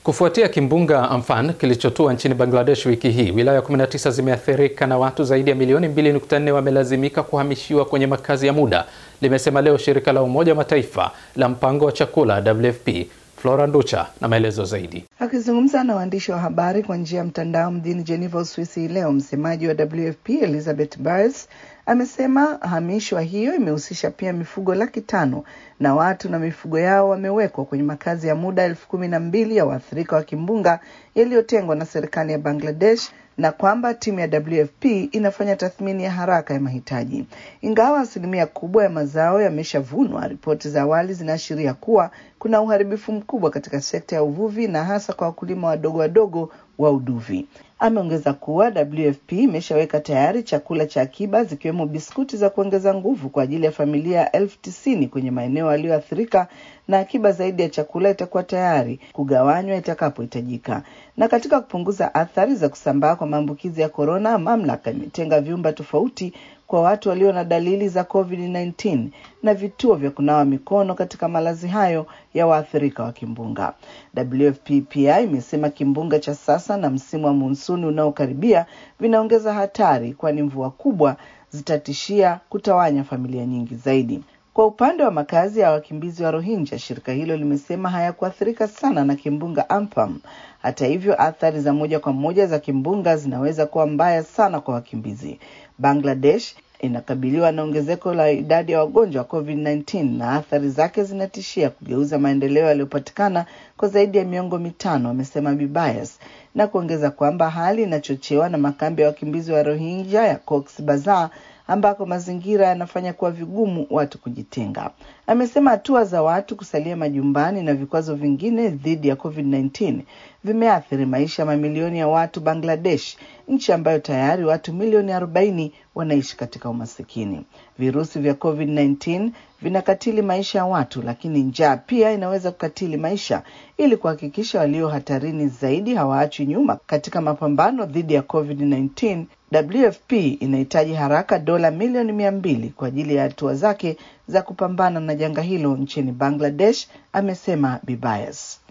Kufuatia kimbunga Amphan kilichotua nchini Bangladesh wiki hii, wilaya 19 zimeathirika na watu zaidi ya milioni 2.4 wamelazimika kuhamishiwa kwenye makazi ya muda, limesema leo shirika la Umoja wa Mataifa la mpango wa chakula WFP. Flora Nducha na maelezo zaidi. Akizungumza na waandishi wa habari kwa njia ya mtandao mjini Geneva, Uswisi leo, msemaji wa WFP Elizabeth Byers amesema hamishwa hiyo imehusisha pia mifugo laki tano na watu na mifugo yao wamewekwa kwenye makazi ya muda elfu kumi na mbili ya waathirika wa kimbunga yaliyotengwa na serikali ya Bangladesh na kwamba timu ya WFP inafanya tathmini ya haraka ya mahitaji. Ingawa asilimia kubwa ya mazao yameshavunwa, ripoti za awali zinaashiria kuwa kuna uharibifu mkubwa katika sekta ya uvuvi na hasa kwa wakulima wadogo wadogo wa uduvi. Ameongeza kuwa WFP imeshaweka tayari chakula cha akiba zikiwemo biskuti za kuongeza nguvu kwa ajili ya familia elfu tisini kwenye maeneo yaliyoathirika na akiba zaidi ya chakula itakuwa tayari kugawanywa itakapohitajika. Na katika kupunguza athari za kusambaa kwa maambukizi ya korona, mamlaka imetenga vyumba tofauti kwa watu walio na dalili za COVID-19 na vituo vya kunawa mikono katika malazi hayo ya waathirika wa kimbunga. WFP pia imesema kimbunga cha sasa na msimu wa monsuni unaokaribia vinaongeza hatari, kwani mvua kubwa zitatishia kutawanya familia nyingi zaidi. Kwa upande wa makazi ya wakimbizi wa Rohingya, shirika hilo limesema hayakuathirika sana na kimbunga Amphan. Hata hivyo, athari za moja kwa moja za kimbunga zinaweza kuwa mbaya sana kwa wakimbizi. Bangladesh inakabiliwa na ongezeko la idadi ya wagonjwa wa COVID-19 na athari zake zinatishia kugeuza maendeleo yaliyopatikana kwa zaidi ya miongo mitano, amesema Bibayas, na kuongeza kwamba hali inachochewa na makambi ya wakimbizi wa Rohingya ya Cox's Bazar ambako mazingira yanafanya kuwa vigumu watu kujitenga. Amesema hatua za watu kusalia majumbani na vikwazo vingine dhidi ya COVID-19 vimeathiri maisha ya mamilioni ya watu Bangladesh, nchi ambayo tayari watu milioni 40 wanaishi katika umasikini. Virusi vya COVID-19 vinakatili maisha ya watu, lakini njaa pia inaweza kukatili maisha. Ili kuhakikisha walio hatarini zaidi hawaachwi nyuma katika mapambano dhidi ya COVID-19, WFP inahitaji haraka dola milioni mia mbili kwa ajili ya hatua zake za kupambana na janga hilo nchini Bangladesh, amesema Bibayas.